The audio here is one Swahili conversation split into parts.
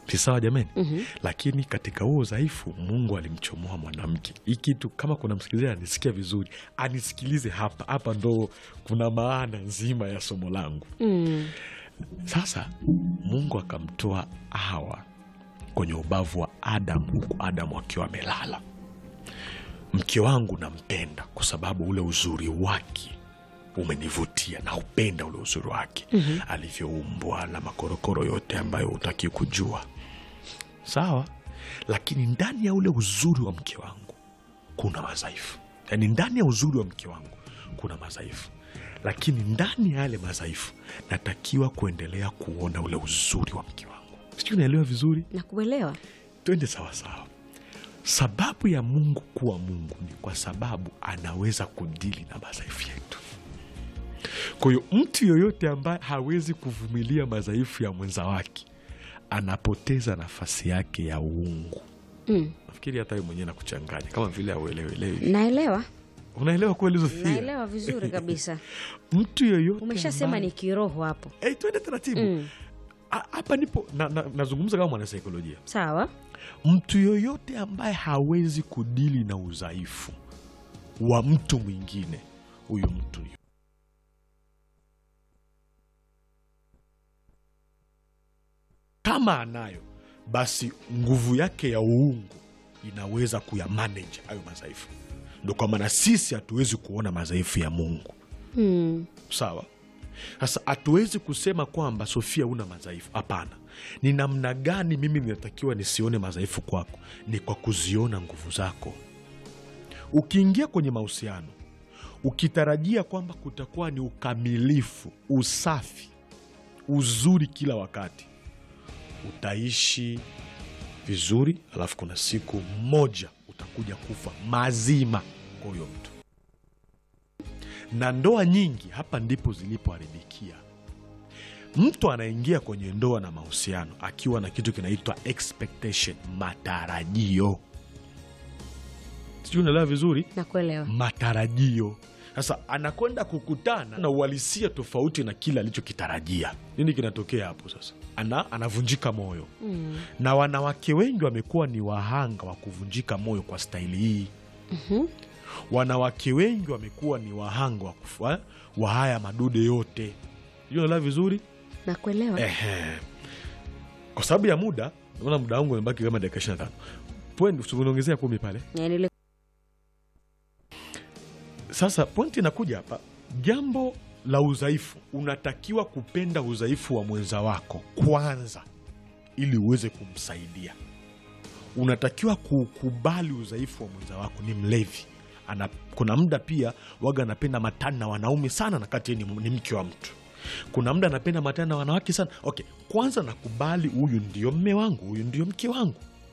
si sawa jamani Mhm. lakini katika huo udhaifu mungu alimchomoa mwanamke hii kitu kama kuna msikilizaji anisikia vizuri anisikilize hapa hapa ndo kuna maana nzima ya somo langu Mm. sasa mungu akamtoa hawa kwenye ubavu wa adamu huku adamu akiwa amelala mke wangu nampenda kwa sababu ule uzuri wake umenivutia na upenda ule uzuri wake mm-hmm. alivyoumbwa na makorokoro yote ambayo hutaki kujua sawa lakini ndani ya ule uzuri wa mke wangu kuna madhaifu yaani ndani ya uzuri wa mke wangu kuna madhaifu lakini ndani ya yale madhaifu natakiwa kuendelea kuona ule uzuri wa mke wangu sijui unaelewa vizuri na kuelewa twende sawasawa sababu ya mungu kuwa mungu ni kwa sababu anaweza kudili na madhaifu yetu kwa hiyo mtu yoyote ambaye hawezi kuvumilia madhaifu ya mwenza wake anapoteza nafasi yake ya uungu mm. nafikiri hata we mwenyewe nakuchanganya kama vile auelewelewi naelewa unaelewa kweli Zofia? naelewa vizuri kabisa mtu yoyote umeshasema ambaye- ni kiroho hapo hey, twende taratibu Mm. A- hapa nipo na, na, nazungumza kama mwanasaikolojia sawa mtu yoyote ambaye hawezi kudili na udhaifu wa mtu mwingine huyu mtu yu- kama anayo basi nguvu yake ya uungu inaweza kuyamanage hayo madhaifu ndo kwa maana sisi hatuwezi kuona madhaifu ya mungu mm. sawa sasa hatuwezi kusema kwamba sofia una madhaifu hapana ni namna gani mimi ninatakiwa nisione madhaifu kwako ni kwa kuziona nguvu zako ukiingia kwenye mahusiano ukitarajia kwamba kutakuwa ni ukamilifu usafi uzuri kila wakati utaishi vizuri alafu kuna siku moja utakuja kufa mazima kwa huyo mtu na ndoa nyingi hapa ndipo zilipoharibikia mtu anaingia kwenye ndoa na mahusiano akiwa na kitu kinaitwa expectation matarajio sijui unaelewa vizuri na kuelewa matarajio sasa anakwenda kukutana na uhalisia tofauti na kile alichokitarajia nini kinatokea hapo sasa ana anavunjika moyo mm. na wanawake wengi wamekuwa ni wahanga wa kuvunjika moyo kwa staili hii Mhm. wanawake wengi wamekuwa ni wahanga wa, kufa, wa haya madude yote Sijui unaelewa vizuri na kuelewa Ehe. kwa sababu ya muda naona muda wangu umebaki kama dakika ishiri na tano Point- uniongezea kumi pale Yani ile- sasa pointi inakuja hapa jambo la udhaifu unatakiwa kupenda udhaifu wa mwenza wako kwanza ili uweze kumsaidia unatakiwa kukubali udhaifu wa mwenza wako ni mlevi Ana, kuna muda pia waga anapenda matani na wanaume sana na kati yeye ni, ni mke wa mtu kuna muda anapenda matani na wanawake sana okay kwanza nakubali huyu ndio mme wangu huyu ndio mke wangu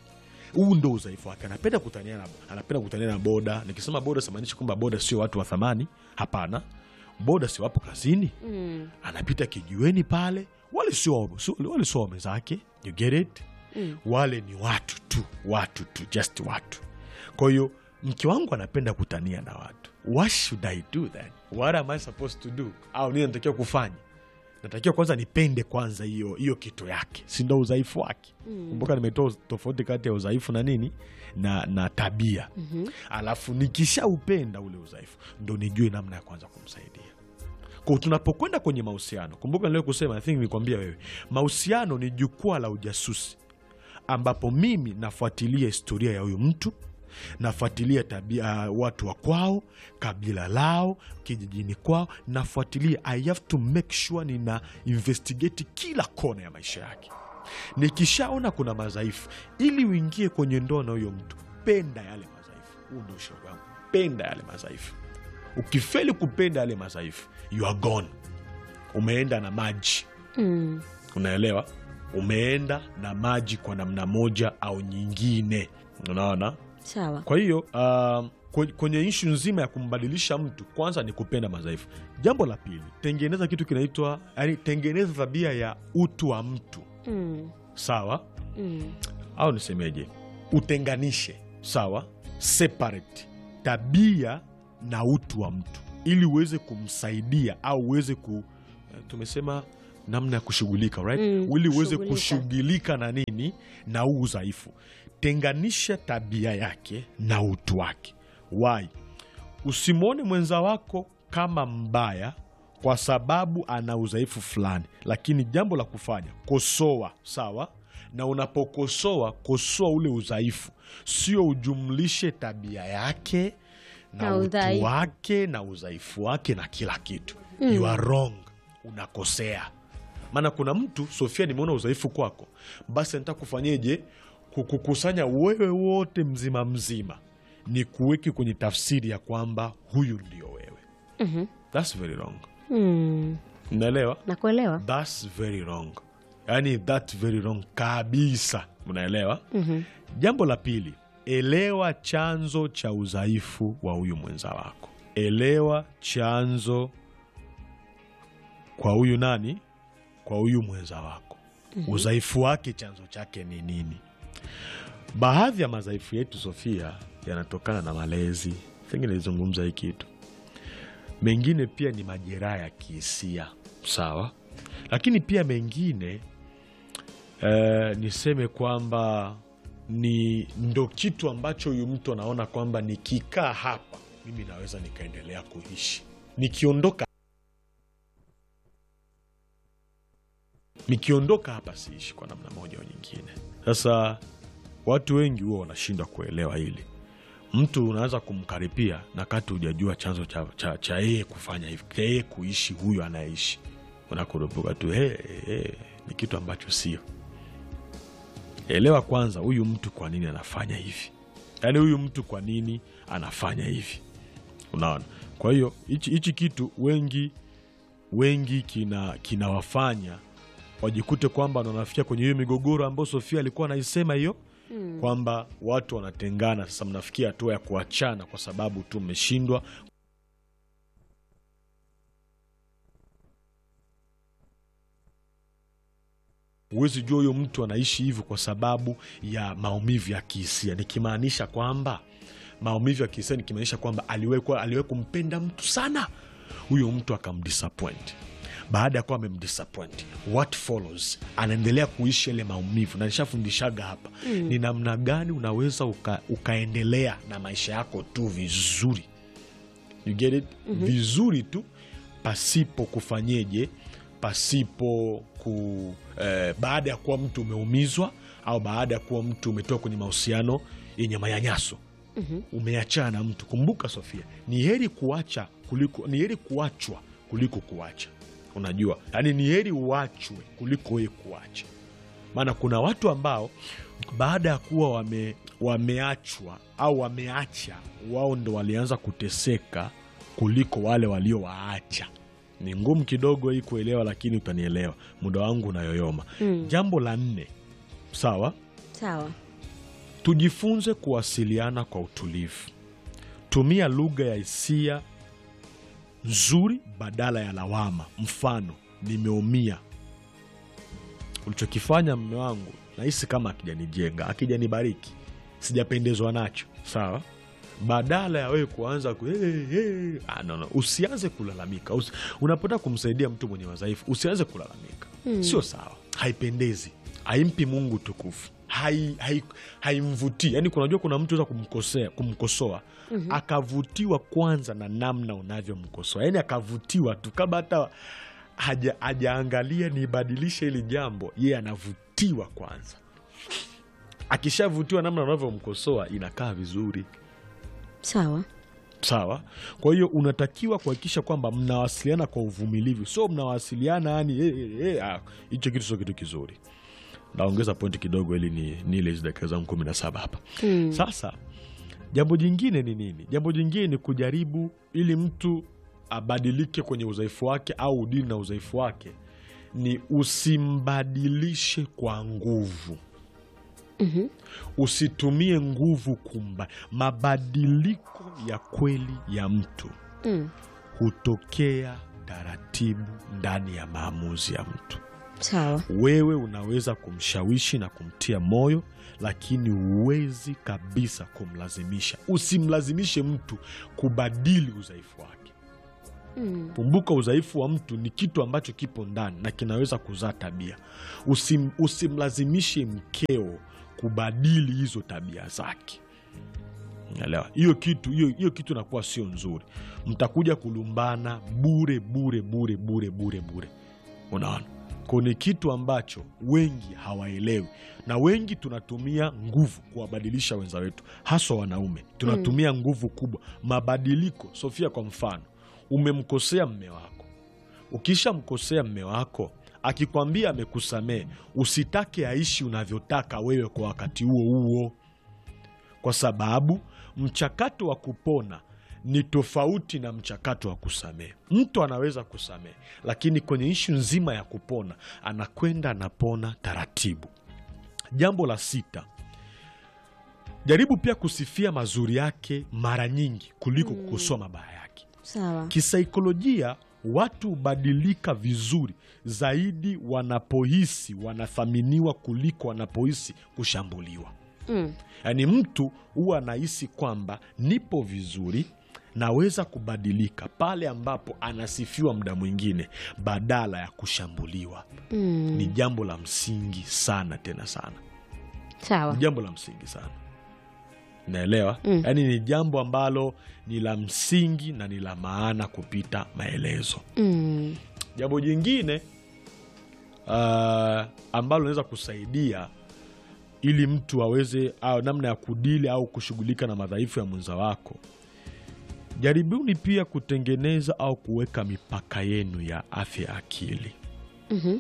huu ndo udhaifu wake anapenda kutania na, anapenda kutania na boda nikisema boda simaanishi kwamba boda sio watu wa thamani hapana boda si wapo kazini mm. anapita kijiweni pale wale sio sio- wale sio wame zake you get it Mm. wale ni watu tu watu tu just watu kwa hiyo mke wangu anapenda kutania na watu what should i do then what am i supposed to do au nini natakiwa kufanya natakiwa kwanza nipende kwanza hiyo hiyo kitu yake si ndo udhaifu wake Mm. kumbuka nimetoa tofauti kati ya udhaifu na nini na, na tabia Mhm. alafu nikishaupenda ule udhaifu ndo nijue namna ya kwanza kumsaidia kwa tunapokwenda kwenye mahusiano kumbuka nilio kusema I think nikwambia wewe mahusiano ni jukwaa la ujasusi ambapo mimi nafuatilia historia ya huyu mtu nafuatilia tabia uh, watu wa kwao kabila lao kijijini kwao nafuatilia i have to make sure nina investigate kila kona ya maisha yake nikishaona kuna madhaifu ili uingie kwenye ndoa na huyo mtu penda yale madhaifu huu ndo ushauri wangu penda yale madhaifu ukifeli kupenda yale madhaifu you are gone umeenda na maji Mm. unaelewa umeenda na maji kwa namna moja au nyingine unaona sawa kwa hiyo uh, kwe- kwenye ishu nzima ya kumbadilisha mtu kwanza ni kupenda madhaifu jambo la pili tengeneza kitu kinaitwa yani tengeneza tabia ya utu wa mtu mm. sawa Mm. au nisemeje utenganishe sawa separate tabia na utu wa mtu ili uweze kumsaidia au uweze ku tumesema namna ya kushughulika right? Mm, ili uweze kushughulika. kushughulika na nini na huu udhaifu tenganisha tabia yake na utu wake why usimwone mwenza wako kama mbaya kwa sababu ana udhaifu fulani lakini jambo la kufanya kosoa sawa na unapokosoa kosoa ule udhaifu sio ujumlishe tabia yake na, Na utu udhaifu. wake na udhaifu wake na kila kitu you are wrong unakosea maana kuna mtu sofia nimeona udhaifu kwako basi nataka kufanyeje kukukusanya wewe wote mzima mzima ni kuweke kwenye tafsiri ya kwamba huyu ndio wewe Mhm. thats very wrong Mm. unaelewa nakuelewa thats very wrong yaani that very wrong kabisa unaelewa Mhm. jambo la pili elewa chanzo cha udhaifu wa huyu mwenza wako elewa chanzo kwa huyu nani kwa huyu mwenza wako udhaifu wake chanzo chake ni nini baadhi ya madhaifu yetu sofia yanatokana na malezi pengine nilizungumza hii kitu mengine pia ni majeraha ya kihisia sawa lakini pia mengine eh, niseme kwamba ni ndo kitu ambacho huyu mtu anaona kwamba nikikaa hapa mimi naweza nikaendelea kuishi nikiondoka nikiondoka hapa siishi kwa namna moja au nyingine sasa watu wengi huwa wanashindwa kuelewa hili mtu unaweza kumkaripia na kati hujajua chanzo cha, cha, cha yeye kufanya hivi cha yeye kuishi huyu anayeishi unakurupuka tu hey, hey, ni kitu ambacho sio elewa kwanza huyu mtu kwa nini anafanya hivi yaani huyu mtu kwa nini anafanya hivi unaona kwa hiyo hichi hichi kitu wengi wengi kina kinawafanya wajikute kwamba ndo wanafikia kwenye hiyo migogoro ambayo sofia alikuwa anaisema hiyo Mm. kwamba watu wanatengana sasa mnafikia hatua ya kuachana kwa sababu tu mmeshindwa huwezi jua huyo mtu anaishi hivyo kwa sababu ya maumivu ya kihisia nikimaanisha kwamba maumivu ya kihisia nikimaanisha kwamba aliwahi aliwahi kumpenda mtu sana huyo mtu akamdisappoint baada ya kuwa amemdisappoint what follows anaendelea kuishi ile maumivu na nishafundishaga hapa mm. ni namna gani unaweza uka, ukaendelea na maisha yako tu vizuri you get it mm-hmm. vizuri tu pasipo kufanyeje pasipo ku eh, baada ya kuwa mtu umeumizwa au baada ya kuwa mtu umetoka kwenye mahusiano yenye manyanyaso Mhm. umeachana na mtu kumbuka sofia ni heri kuacha kuliko ni heri kuachwa kuliko kuacha unajua yaani ni heri uachwe kuliko wewe kuacha maana kuna watu ambao baada ya kuwa wame, wameachwa au wameacha wao ndo walianza kuteseka kuliko wale waliowaacha ni ngumu kidogo hii kuelewa lakini utanielewa muda wangu unayoyoma Mm. jambo la nne sawa sawa tujifunze kuwasiliana kwa utulivu tumia lugha ya hisia nzuri badala ya lawama mfano nimeumia ulichokifanya mme wangu nahisi kama akijanijenga akijanibariki sijapendezwa nacho sawa badala ya wewe kuanza ku, hey, hey. Ah, no, no. usianze kulalamika Usi, unapotaka kumsaidia mtu mwenye madhaifu usianze kulalamika Mm. sio sawa haipendezi haimpi mungu tukufu haimvutii hai, haimvutii. yaani kunajua kuna mtu aweza kumkosea kumkosoa Mhm. akavutiwa kwanza na namna unavyomkosoa yaani akavutiwa tu kama hata haja- hajaangalia nibadilishe hili jambo yeye anavutiwa kwanza akishavutiwa namna unavyomkosoa inakaa vizuri sawa sawa kwa hiyo unatakiwa kuhakikisha kwamba mnawasiliana kwa uvumilivu sio mnawasiliana yani eh, eh, eh, ah, hicho kitu sio kitu kizuri naongeza pointi kidogo ili ni nile hizi dakika zangu kumi na saba hapa Mm. sasa jambo jingine ni nini jambo jingine ni kujaribu ili mtu abadilike kwenye udhaifu wake au udili na udhaifu wake ni usimbadilishe kwa nguvu Mhm. usitumie nguvu kumba mabadiliko ya kweli ya mtu Mm. hutokea taratibu ndani ya maamuzi ya mtu sawa wewe unaweza kumshawishi na kumtia moyo lakini huwezi kabisa kumlazimisha usimlazimishe mtu kubadili udhaifu wake Mm. kumbuka udhaifu wa mtu ni kitu ambacho kipo ndani na kinaweza kuzaa tabia Usim, usimlazimishe mkeo kubadili hizo tabia zake Unaelewa? hiyo kitu hiyo hiyo kitu inakuwa sio nzuri mtakuja kulumbana bure bure bure bure bure bure unaona ko ni kitu ambacho wengi hawaelewi na wengi tunatumia nguvu kuwabadilisha wenza wetu haswa wanaume tunatumia nguvu kubwa mabadiliko sofia kwa mfano umemkosea mme wako ukishamkosea mme wako akikwambia amekusamee usitake aishi unavyotaka wewe kwa wakati huo huo kwa sababu mchakato wa kupona ni tofauti na mchakato wa kusamehe. Mtu anaweza kusamehe, lakini kwenye ishu nzima ya kupona anakwenda anapona taratibu. Jambo la sita, jaribu pia kusifia mazuri yake mara nyingi kuliko kukosoa mabaya yake. Sawa. Kisaikolojia, watu hubadilika vizuri zaidi wanapohisi wanathaminiwa kuliko wanapohisi kushambuliwa. Mm. Yaani mtu huwa anahisi kwamba nipo vizuri, naweza kubadilika pale ambapo anasifiwa muda mwingine badala ya kushambuliwa. Mm. Ni jambo la msingi sana, tena sana, Sawa. ni jambo la msingi sana, naelewa. Mm. Yaani ni jambo ambalo ni la msingi na ni la maana kupita maelezo. Mm. Jambo jingine uh, ambalo linaweza kusaidia ili mtu aweze au namna ya kudili au kushughulika na madhaifu ya mwenza wako, jaribuni pia kutengeneza au kuweka mipaka yenu ya afya ya akili. Mhm.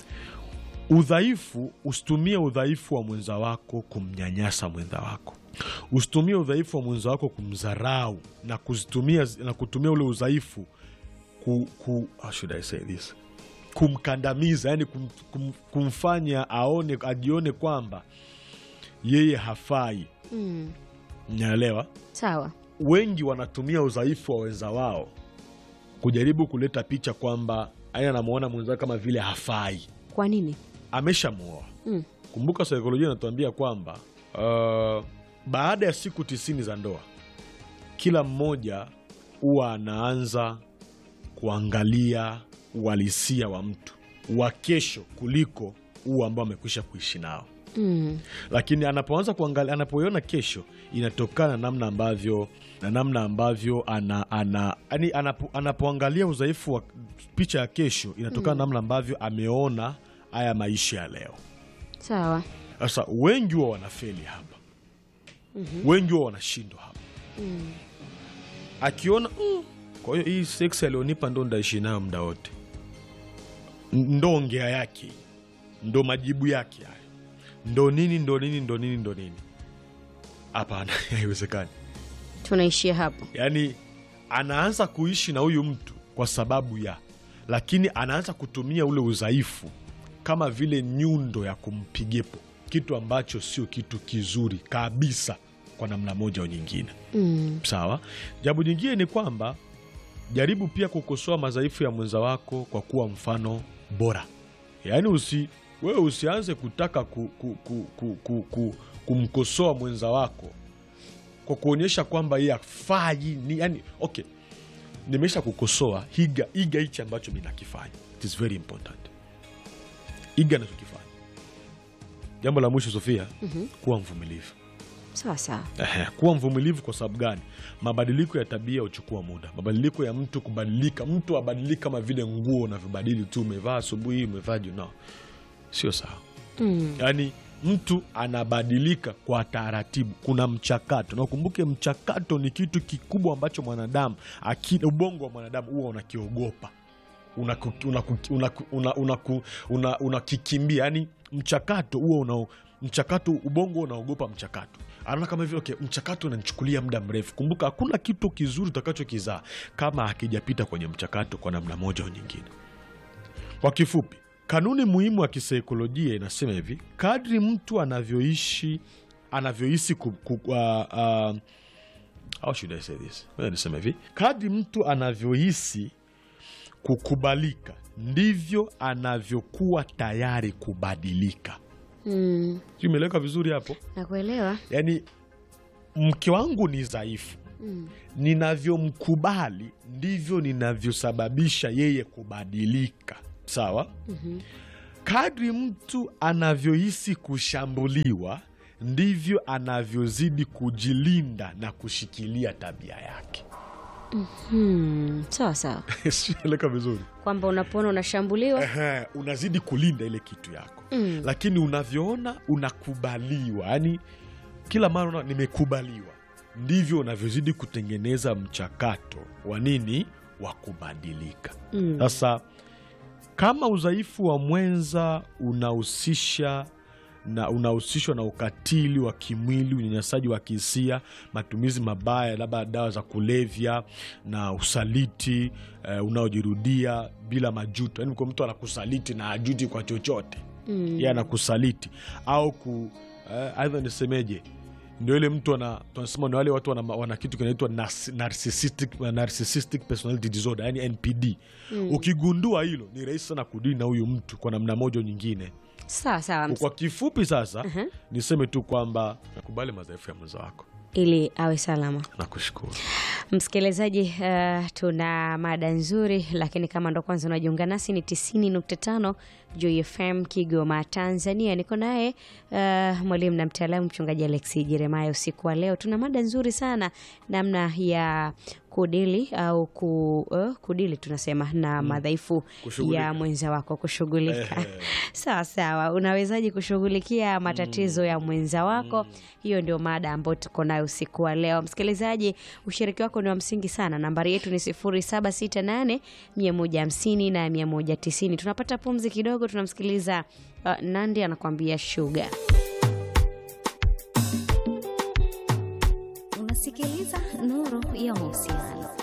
Udhaifu, usitumie udhaifu wa mwenza wako kumnyanyasa mwenza wako. Usitumie udhaifu wa mwenza wako kumdharau na kuzitumia na kutumia ule udhaifu ku, ku, how should I say this? kumkandamiza, yani kum, kum, kumfanya aone ajione kwamba yeye hafai. Mm. Naelewa Sawa. wengi wanatumia udhaifu wa wenza wao kujaribu kuleta picha kwamba yani anamwona mwenzao kama vile hafai, Kwa nini? ameshamwoa. Mm. Kumbuka saikolojia inatuambia kwamba uh, baada ya siku tisini za ndoa kila mmoja huwa anaanza kuangalia uhalisia wa mtu wa kesho kuliko huu ambao amekwisha kuishi nao Mm. lakini anapoanza kuangalia anapoiona kesho inatokana na namna ambavyo na namna ambavyo ana, ana, yani anapo, anapoangalia udhaifu wa picha ya kesho inatokana na namna ambavyo ameona haya maisha ya leo Sawa. sasa wengi huwa wanafeli hapa wengi huwa wanashindwa hapa Mm. akiona mm, kwa hiyo hii seksi alionipa ndo ndaishi nayo muda wote N- ndo ongea yake ndo majibu yake haya ndo nini ndo nini ndo nini ndo nini hapana haiwezekani Tunaishia hapo. yaani anaanza kuishi na huyu mtu kwa sababu ya lakini anaanza kutumia ule udhaifu kama vile nyundo ya kumpigepo kitu ambacho sio kitu kizuri kabisa kwa namna moja au nyingine Mm. sawa jambo jingine ni kwamba jaribu pia kukosoa madhaifu ya mwenza wako kwa kuwa mfano bora yaani usi wewe usianze kutaka ku, ku, ku, ku, ku, ku, kumkosoa mwenza wako kwa kuonyesha kwamba yeye afai ni yani okay nimesha kukosoa higa iga hichi ambacho mi nakifanya it is very important iga nachokifanya jambo la mwisho sofia Mhm. kuwa mvumilivu Sawa sawa. Ehe, kuwa mvumilivu kwa sababu gani? Mabadiliko ya tabia huchukua muda. Mabadiliko ya mtu kubadilika, mtu abadiliki kama vile nguo unavyobadili tu, umevaa asubuhi, umevaa jioni. No, sio sawa. Mm. Yaani mtu anabadilika kwa taratibu, kuna mchakato, na ukumbuke mchakato ni kitu kikubwa ambacho mwanadamu akili, ubongo wa mwanadamu huwa unakiogopa unakikimbia una, una, una, una, una yani mchakato huo una mchakato ubongo unaogopa mchakato anaona kama hivyo okay, mchakato unanichukulia muda mrefu kumbuka hakuna kitu kizuri utakachokizaa kama hakijapita kwenye mchakato kwa namna moja au nyingine kwa kifupi kanuni muhimu ya kisaikolojia inasema hivi kadri mtu anavyoishi anavyohisi ku, ku, uh, uh, how should I say this? Ngoja niseme hivi kadri mtu anavyohisi kukubalika ndivyo anavyokuwa tayari kubadilika. Mm. Sijui Imeeleweka vizuri hapo? Nakuelewa. Yaani mke wangu ni dhaifu, Mm. ninavyomkubali ndivyo ninavyosababisha yeye kubadilika sawa Mhm. kadri mtu anavyohisi kushambuliwa ndivyo anavyozidi kujilinda na kushikilia tabia yake Hmm. Sawa sawa, sieleka vizuri kwamba unapoona unashambuliwa Ehe, unazidi kulinda ile kitu yako Mm. lakini unavyoona unakubaliwa yani kila mara unaona nimekubaliwa ndivyo unavyozidi kutengeneza mchakato wa nini wa kubadilika Mm. sasa kama udhaifu wa mwenza unahusisha na unahusishwa na ukatili wa kimwili unyanyasaji wa kihisia matumizi mabaya labda dawa za kulevya na usaliti eh, unaojirudia bila majuto yaani kwa mtu anakusaliti na ajuti kwa chochote Mm. yeye anakusaliti au ku eh, aidha nisemeje ndio ile mtu ana tunasema ni wale watu wana, wana kitu kinaitwa nas- narcissistic, narcissistic personality disorder yani npd ukigundua hilo ni rahisi sana kudili na huyu mtu kwa namna moja au nyingine Sawa sawa, ms- kwa kifupi sasa niseme tu kwamba nakubali madhaifu ya mwenza wako ili awe salama. nakushukuru Msikilizaji, uh, tuna mada nzuri, lakini kama ndo kwanza unajiunga nasi ni 90.5 Joy FM Kigoma, Tanzania. Niko naye uh, mwalimu na mtaalamu mchungaji Alexi Jeremaya. Usiku wa leo tuna mada nzuri sana, namna ya kudili au ku, uh, kudili tunasema na madhaifu Kushughulika. ya mwenza wako, kushughulika. Sawa sawa, unawezaje kushughulikia matatizo ya mwenza wako? Hiyo ndio mada ambayo tuko nayo usiku wa leo. Msikilizaji, ushiriki wako ni wa msingi sana. Nambari yetu ni 0768 150 na 190. Tunapata pumzi kidogo, tunamsikiliza uh, Nandi anakuambia shuga.